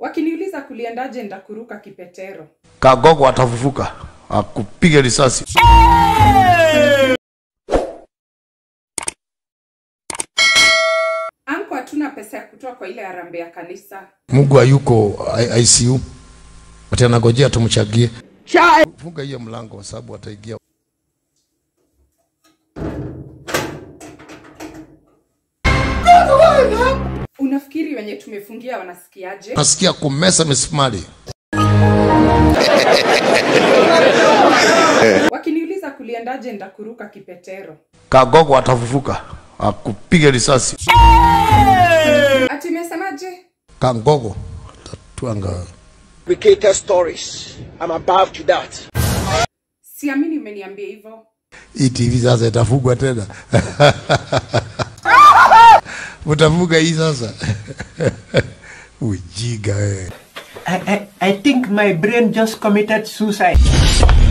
Wakiniuliza kuliendaje ndakuruka kipetero. Kagogo atafufuka akupige risasi. Anko hatuna pesa ya kutoa kwa ile harambee ya kanisa. Mungu hayuko I- ICU, ati anagojea tumchagie. Funga hiyo mlango kwa sababu ataingia. Unafikiri wenye tumefungia wanasikiaje? Nasikia kumesa misumari. Wakiniuliza kuliendaje ndakuruka kipetero. Kagogo atafufuka akupige risasi. Ati imesemaje? Kangogo tatwanga. fabricated stories. I'm above to that. Siamini umeniambia hivyo. Hii TV sasa itafugwa tena. Mtafuga hii sasa. Ujiga wewe. I, I, I think my brain just committed suicide.